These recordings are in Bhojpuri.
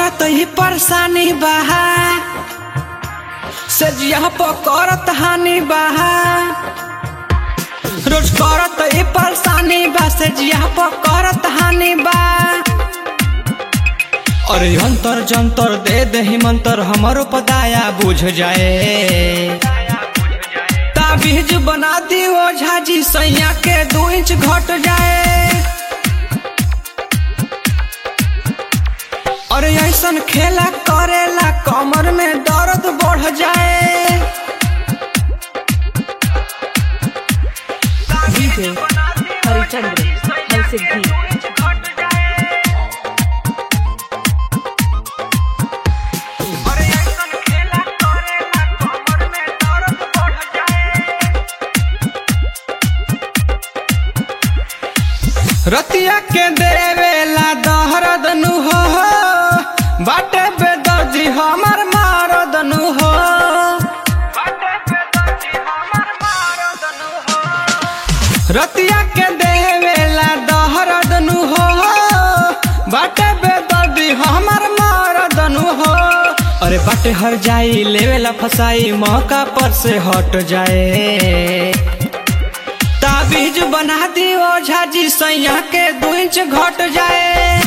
करत ही परेशानी बहा से जिया करत हानि बहा रोज करत ही परेशानी बा से जिया करत हानि बा अरे अंतर जंतर दे दही मंतर हमारो पदाया बुझ जाए ताबीज बना दी ओ झाजी सैया के दू इंच घट जाए अरे ऐसन खेला करेला कमर में दर्द बढ़ जाए डीजे हरिचंद्र हरसिद्धि रतिया के देवेला दहरद नु हो बाटे बेदर्जी हमर मारद नु हो रतिया के देवेला दहरद नु हो बाटे बेदर्जी हमर मारद नु हो अरे बाटे हर जाई लेवेला फसाई मौका पर से हट जाए ताबीज बना दी ओ झाजी सैया के दू इंच घट जाए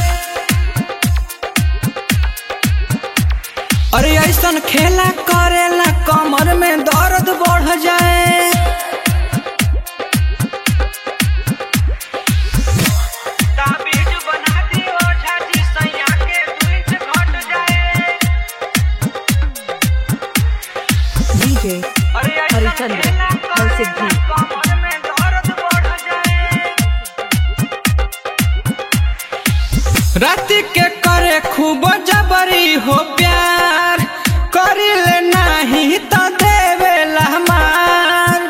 अरे ऐसन खेला करेला कमर में दर्द बढ़ जाए ताबीज बना दी ओ झाजी सैया के दू इंच घट जाए डीजे हरिचंद्र हरसिद्धि राति के करे खूब जबरी हो प्यार करिले नाही त देवेला मार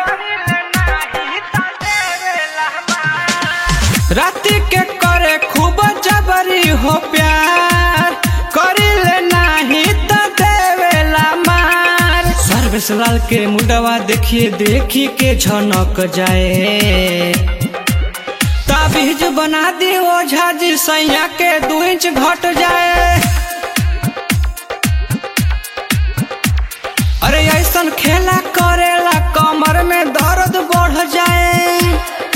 राति के करे खूब जबरी हो प्यार करिले नाही त देवेला मार सर्वेश लाल के मुंडवा देखिए देखी के झनक जाए ताबीज बना दी ओ झाजी सैया के दू इंच घट जाए अरे ऐसन खेला करेला कमर में दर्द बढ़ जाए